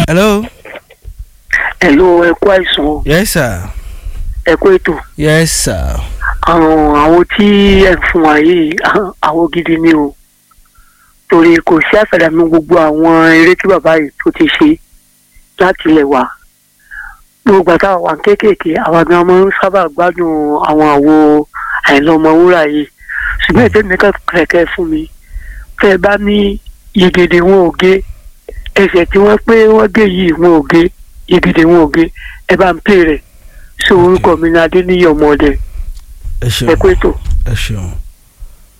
hello. hello ẹ kú àìsàn o yes sir. ẹ kú ètò yes sir. àwọn àwọn tí ẹ ń fún wa yìí àwọn gidi ni o torí kò sí àfẹ̀dàmí gbogbo àwọn eré tí bàbá yìí tó ti ṣe láti ilẹ̀ wa gbogbo àtàwọn wà kéékèèké àwọn gan máa ń sábà gbádùn àwọn àwo àìlọ́mọwúrà yìí ṣùgbọ́n ètò ìmẹ́kẹ́ kẹ̀kẹ́ fún mi tẹ́ ẹ bá ní yegede wọn ò gé ẹsẹ̀ tí wọ́n pé wọ́n gé yìí wọn ò gé yegede wọn ò gé ẹ bá ń pè rẹ̀ sí orúkọ mi ní adéníyí ọmọdé ẹ ẹ ṣeun kú ètò. ẹ ṣeun.